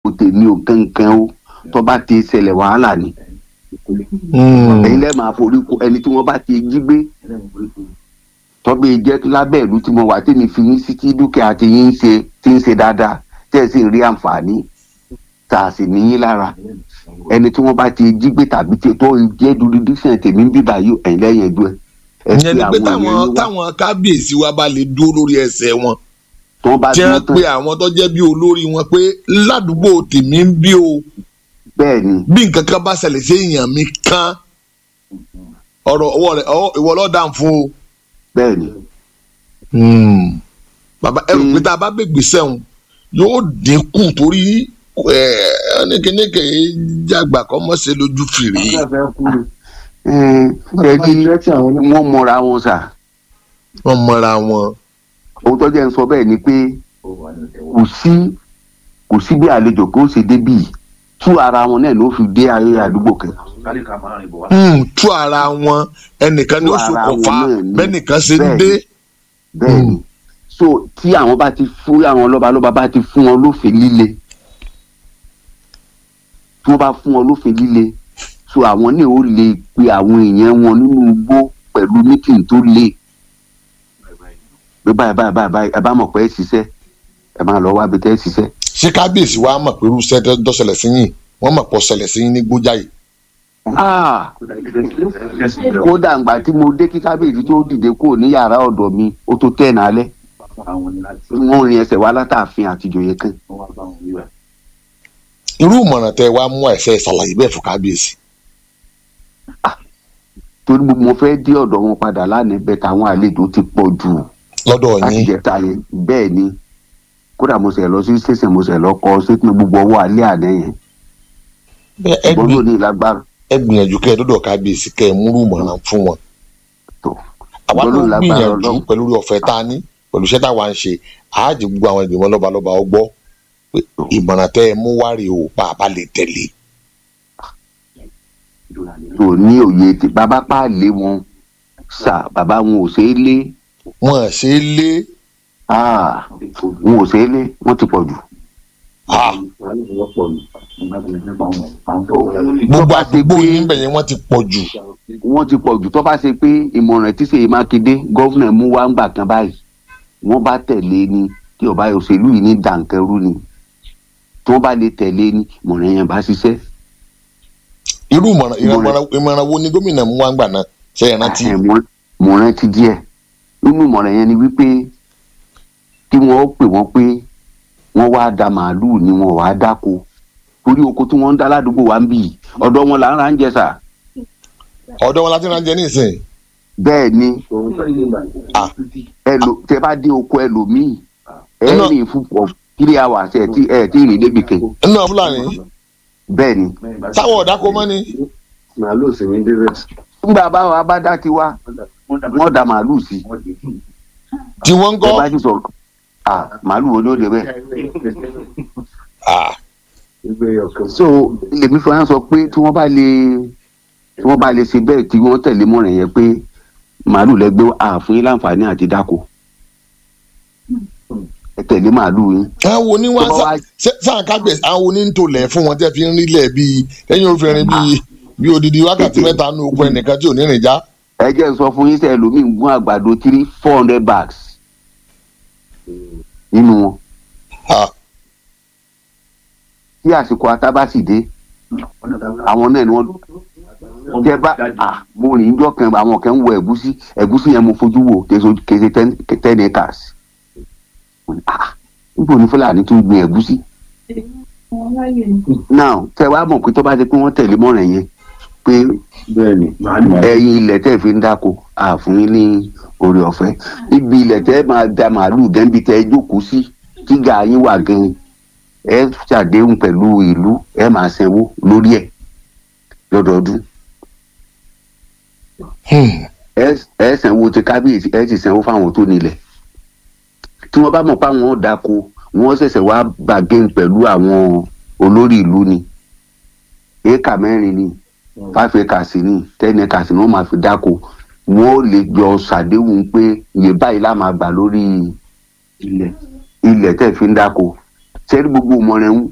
tèmi ò kankan o tó bá ti ṣẹlẹ̀ wàhálà ni ẹ̀yin lẹ́ẹ̀ máa forí ko ẹni tí wọ́n bá ti jí gbé tọ́bí jẹ́ lábẹ́ ìlú tí mo wà tí mi fi yín sí tí dúkìá ti yín ṣe ti ń ṣe dáadáa tẹ́ ẹ̀ sì ń rí àǹfààní tá a sì níyín lára ẹni tí wọ́n bá ti jí gbé tàbí tí tó jẹ́ jurisdiction tèmi ń bíbá yìí ẹ̀yin lẹ́yìn ẹ̀dùn ẹ̀ ìyẹn ni pé táwọn táwọn kábíyèsí wa bá lè dúró lórí ẹsẹ̀ wọn tí wọ́n bá tí dúró wọ́n tán pe àwọn tó jẹ́ bí olórí wọn pé ládùúgbò tèmi ń bí o bẹ́ẹ̀ ni bí nǹkan kan bá ṣẹlẹ̀ sí èèyàn mi kan ọ̀rọ̀ ọwọ́ rẹ̀ ọwọ́ ìwọ lọ́ọ́ dàn fún o. bẹ́ẹ̀ ni bàbá ẹ rò pé tá a bá gbègbè sẹ́wọ̀n yóò dínkù torí ẹnìkẹ́nìkẹ́ jàgbà kọ́ mọ́ ṣe lójú fìrí. ẹ̀ẹ́dì wọ́n mọra wọn sà wọ́n mọra wọn. ohun tó jẹ́ ń sọ bẹ́ẹ̀ ni pé kò sí kò sí bí àlejò kó ṣe débì tú ara wọn náà ló fi dé ayé àdúgbò kan Hmm, tú ara wọn ẹnìkan ní Tú oṣù ara kọfà wọn náà ni. bẹ́nìkan ṣe ń Bẹ́ẹ̀ dé. ni. bẹ́ẹ̀ ni so tí àwọn bá ti fún àwọn lọ́balọ́ba bá ti fún wọn lófin líle tí wọ́n bá fún wọn lófin líle so àwọn náà ó lè pe àwọn èèyàn wọn nínú igbó pẹ̀lú mítìn tó le pé báyìí báyìí báyìí báyìí ẹ bá mọ̀ pé ẹ ṣiṣẹ́ ẹ máa lọ wá bí tẹ́ ẹ ṣiṣẹ́ ṣé kábíyèsí wa mọ̀ pé irúṣẹ́ tó tó ṣẹlẹ̀ sí yín wọ́n mọ̀ pọ̀ ṣẹlẹ̀ sí yín ní gbójáyè. Ah, kódà ǹgbà tí mo dé kí kábíyèsí tó dìde kúrò ní yàrá ọ̀dọ̀ mi ó tó tẹ̀ nálẹ̀ wọ́n rin ẹsẹ̀ wá látàfin àtijọ́yẹ kan irú ìmọ̀ràn tẹ wá mú ẹ̀fẹ́ ṣàlàyé bẹ́ẹ̀ fún kábíyèsí. torí mo- mo fẹ́ dé ọ̀dọ̀ wọn padà lánàá bẹ́ẹ̀ táwọn àlejò ti pọ̀ jù lọ́dọ̀ láti yín jẹta yẹn bẹ́ẹ̀ ni kódà mo sẹ̀ lọ sí station mo sẹ̀ lọ kọ sétí gbogbo ọwọ́ alẹ́ àná yẹn ẹ ṣùgbọ́n gbì- lónìí lágbára ẹ gbìyànjú kẹ́ ẹ dọ́dọ̀ kábíyèsí kẹ́ ẹ múrú ìmọ̀ràn fún wọn. tó àwa ṣùgbọ́n ló lónìí lágbára gbìyànjú ọlọ́run pẹ̀lú orí ọ̀fẹ́ tá a ní pẹ̀lú iṣẹ́ táwa ń ṣe àájì gbogbo àwọn ìgbìmọ̀ lọ́balọ́ba ọgbọ́ pé ìmọ̀ràn tẹ́ ẹ mú wá rèé o bá a bá lè tẹ̀lé. tó ní òye tí bàbá pàálé wọn sà bàbá wọn ò ṣeé lé wọn ṣe é lé Ah, wọn ò ṣeé lé wọn ti pọ̀ jù. ah, gbogbo àdúgbò yín bẹ̀yẹn wọ́n ti pọ̀ jù. wọ́n ti pọ̀ jù tó bá ṣe pé ìmọ̀ràn tí Ṣèyí Mákindé gọ́vnà mú wá ń gbà kan báyìí wọ́n bá tẹ̀lé ni tí ọba òṣèlú yìí ní dànkẹ́rú ni tí wọ́n bá lè tẹ̀lé ni ìmọ̀ràn yẹn bá ṣiṣẹ́. irú ìmọ̀ràn Ìmọ̀ràn- ìmọ̀ràn ìmọ̀ràn wo ni gómìnà mú wá ń gbà náà ṣe é rántí. Ẹ̀, mo- mo rántí díẹ̀ nínú ìmọ̀ràn yẹn ni wípé kí wọ́n ó pè wọ́n pé wọ́n wá da màálùú ni wọ́n wá dáko torí oko tí wọ́n ń dá ládùúgbò wa ń bì í ọ̀dọ̀ wọn là ń ra ń jẹ sà ọ̀dọ́ wọn láti ránjẹ nísìnyí. bẹ́ẹ̀ ni Ah. ẹlò tẹ bá dé oko ẹlòmíì ẹ Iná- rìn fún pọ three hours ẹ tí ẹ tí rìn débi kan nínú fúlàní bẹ́ẹ̀ ni. táwọn ọ̀dà kò mọ́ ni. màálù sì ní débẹ̀. nígbà báwa bá dá tiwa wọ́n da màálùú sí tí wọ́n ń ẹ kọ́. bá ti sọ ah màálùú wo ni ó dé bẹ́ẹ̀. Ah, ìgbé ọkàn. so lèmi fún wa sọ pé tí wọ́n bá lè tí wọ́n bá lè ṣe bẹ́ẹ̀ tí wọ́n tẹ̀lé mọ́ràn yẹn pé màálùú lẹ́gbẹ́ àfún yín láǹfààní àti dáko ẹ tẹ̀lé màálùú yín. àwọn wo ni wọn Tó bá wá- sáà kábíyèsí àwọn wo ni ń tolẹ̀ fún wọn tẹ́ fi ń rílẹ̀ bíi lẹ́yìn òfin bíi bíi odidi wákàtí mẹ́ta nù oko ẹnìkan tí ò ní rìn já. ẹ jẹ́ n sọ fún yín sẹ́ lómi ń gún àgbàdo three four hundred bags nínú wọn Ah, tí àsìkò ata bá sì dé àwọn náà ni wọ́n jẹ bá ah mo rìn jọ kan àwọn kan ń wọ ẹ̀gúsí ẹ̀gúsí yẹn mo fojú wò késo kése ten ten acres Mo ní, ah níbo ni fúlàní tún gbin ẹ̀gúsí now tẹ wá mọ̀ pé tó bá ti pé wọ́n tẹ̀lé mọ́ràn yẹn pé bẹ́ẹ̀ni ẹ̀yin ilẹ̀ tẹ́ fi ń dáko àfún yín ní orí ọ̀fẹ́ ibi ilẹ̀ tẹ́ máa da màálùú gẹ́nbi tẹ́ jókòó sí tíga yín wà gan ẹ ṣàdéhùn pẹ̀lú ìlú ẹ máa sanwó lórí ẹ̀ lọ́dọọdún hmm. ẹ ẹ sanwó ti kábíyèsí ẹ sì sanwó fáwọn tó nílẹ̀ tí wọ́n bá mọ̀ pé àwọn dáko wọ́n ṣẹ̀ṣẹ̀ wá bàgẹ́n pẹ̀lú àwọn olórí ìlú ni éèkà mẹ́rin ni five acres ni ten acres ni wọ́n máa fi dáko wọ́n ò lè jọ ṣàdéhùn pé iye báyìí la máa gbà lórí ilẹ̀ ilẹ̀ tẹ́ fi ń dáko sẹ́rí gbogbo ìmọ̀ràn ń